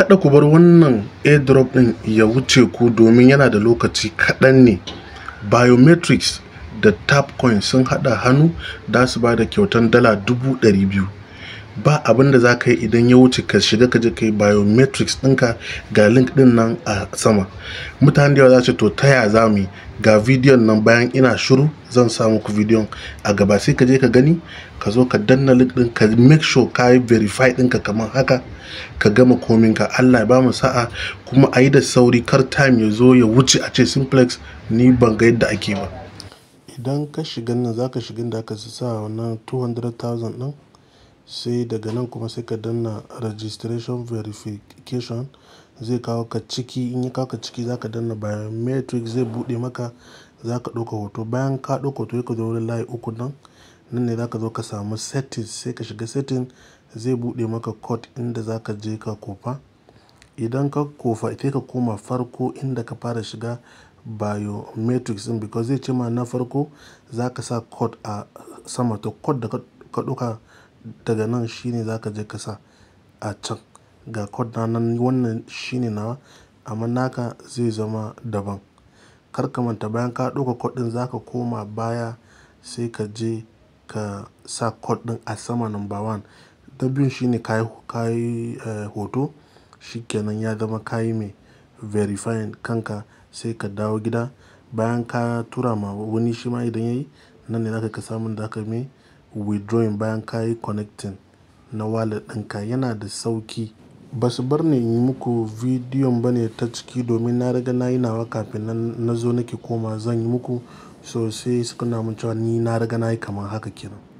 kada ku bar wannan airdrop din ya wuce ku domin yana da lokaci kaɗan ne biometrics da tapcoin sun haɗa hannu da su ba da kyautan dala dubu ɗari biyu ba abin da za ka yi idan ya wuce ka shiga ka je ka yi biometrics ɗinka ga link ɗin nan a sama mutane da yawa za su to taya za mu yi ga bidiyon nan bayan ina shiru zan sa muku bidiyon a gaba sai ka je ka gani ka zo ka danna link ɗin ka make sure ka yi verify ɗinka kamar haka ka gama kominka Allah ya ba mu sa'a kuma a yi da sauri kar time ya zo ya wuce a ce simplex ni ban ga yadda ake ba idan ka shiga nan za ka shiga da aka sa wannan 200,000 ɗin sai daga nan kuma sai ka danna registration verification zai kawo ka ciki in ya kawo ka ciki za ka danna biometric zai buɗe maka za ka ɗauka hoto bayan ka ɗauka hoto ka zo wurin layi uku nan nan ne za ka zo ka samu settings sai ka shiga setting zai buɗe maka code inda za ka je ka kofa idan ka kofa sai ka koma farko inda ka fara shiga biometrics din because zai ce ma na farko za ka sa code a sama to code da ka ɗauka daga nan shine za ka je ka sa a can ga code na nan wannan shine nawa amma naka zai zama daban kar ka manta bayan ka ɗauka code ɗin za ka koma baya sai ka je ka sa code ɗin a sama number one na biyun shine ka yi hoto shikenan ya zama ka yi mai verifying kanka sai ka dawo gida bayan ka tura ma wani shi ma idan yayi nan ne zaka ka samun da aka mai withdrawing bayan ka yi connecting na wallet ɗinka yana da sauki ba su bar ni yi muku bidiyon ba ne ta ciki domin na riga na yi nawa kafin nan na zo nake koma zan yi muku so sai suka na mun cewa ni na riga na yi kamar haka kenan